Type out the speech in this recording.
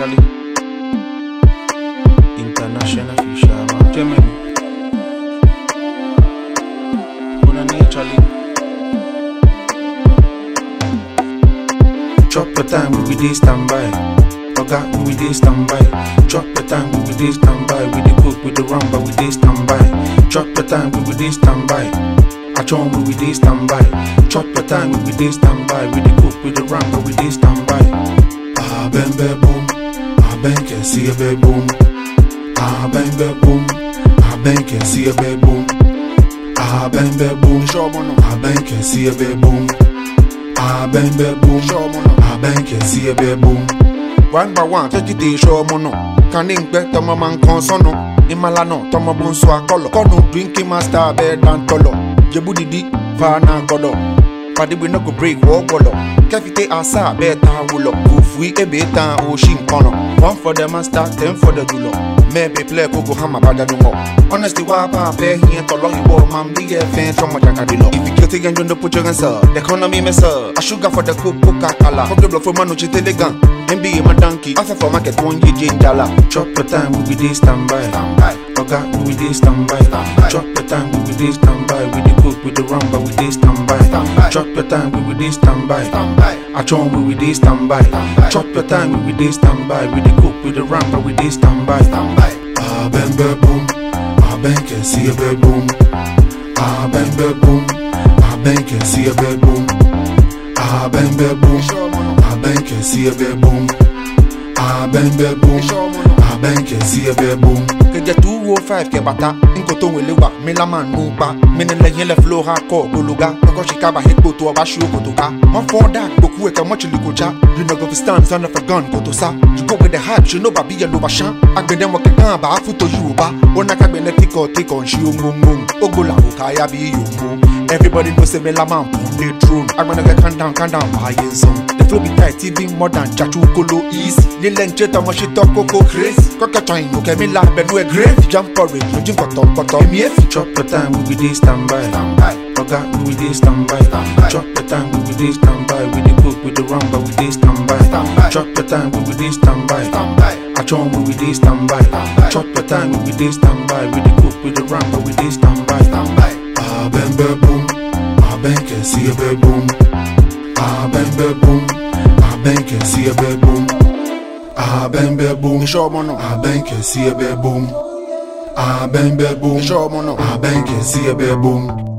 Charlie. International fisherman. Germany. Una name Charlie. Chop your time, we be dey standby. Oga, we be dey standby. Chop your time, we be dey standby. We dey cook, we dey run, but we dey standby. Chop your time, we be dey standby. Achon, we be dey standby. Chop your time, we be dey standby. We dey cook, we dey run, but we dey standby. Ah, bang, bang, boom. Ah, bang, can see a bang, boom. Ah, bang, bang, boom. Ah, bang, can see a bang, boom. Ah, bang, bang, boom. Show mo no. Ah, bang, can see a bang, boom. Ah, bang, bang, boom. Show mo no. Ah, bang, can see a bang, boom. one by one tẹ́tí dé iṣẹ́ ọmọ náà kàní ń gbẹ́ tọmọ máa ń kan sọ́nà ìmàlà náà tọmọ bó ń sọ akọlọ kọ́nù drinking master abẹ́ dáńtọ́lọ̀ jẹ́bú didi fana gbọ́dọ̀ pàdébí náà kò break wọ́ gbọ́dọ̀ kẹ́fìtẹ́ àṣà abẹ́ ta wọlọ̀ kò fún ebe tán oṣì nkànnà one for the master ten for the dùlọ̀ mẹ́ẹ̀bẹ̀ plẹ̀ kókó hama bàjẹ́ mọ̀ honestly wá bá a fẹ́ yẹn tọ̀lọ́ ìwọ máa ń bí ẹ fẹ́ tọmọ jàkadì lọ. if you kill take and don't put your hands up the economy mess up a sugar for the coke coca cola forget blood for man no chite legan nba my donkey afẹ́ for market one ye jane jala. chop your time we be dey standby. oga we be dey standby. chop your time we be dey standby. we dey cook we dey run but we dey standby. chop your time we be dey standby. achon we be dey standby. chop your time we be dey standby. we dey cook we dey run but we dey standby. Ah, bang, bang, boom. Ah, bang, can see a bang, boom. Ah, bang, bang, boom. Ah, bang, can see a bang, boom. Ah, bang, bang, boom. Ah, bang, can see a bang, boom. Ah, bang, bang, boom. Ah, bang, can see a bang, boom. kẹjẹ two oh five kẹ bàtà nkoto wele wa mílámà nù pa mínilẹyìn lẹ fúlọ ha kọ gbólóga kọkọ ṣìkàbà hekpo tó ọba ṣú kòtò ká wọn fọ dà gbòkú ẹkẹ mọchìlì kò já you no go fit stand son of a gun kòtò sá you go with the hype ṣe no bàbí yẹ ló bá ṣán agbẹdẹ wọn kẹkàn àbá fúto yorùbá ó ná kágbẹ̀lẹ̀ tíkọ̀ tíkọ̀ ń ṣe ohun ó gbọ́là kò káyà bí yòókù everybody know say mílámà ń pọ̀ lé drone agbẹnugẹ calm down calm down wáyé ń sàn the flow be tight even more than jaju kolo easy nílẹ̀ ń jẹ́ tọmọ ṣe tọ́ kókó crazy kọ́kẹ́tọ̀ ìlú kẹ́mi la bẹ̀nu ẹ̀ grave jump porridge lójú kọ̀tọ̀kọ̀tọ̀ èmi ẹ̀ fi. chop your time we be dey standby. oga we be dey standby. chop your time we be dey standby. we dey cook we dey run but we dey standby. chop your time we be dey standby. achon we be dey standby. chop your time we be dey standby. we dey cook we dey run but we dey standby. Ah, bang, bang, boom. Ah, bang, can see a bang, boom. Ah, bang, bang, boom. Ah, bang, can see a bang, boom. Ah, bang, bang, boom. iṣẹ́ ọmọ náà. Ah, bang, can see a bang, boom. Ah, bang, bang, boom. iṣẹ́ ọmọ náà. Ah, bang, can see a bang, boom.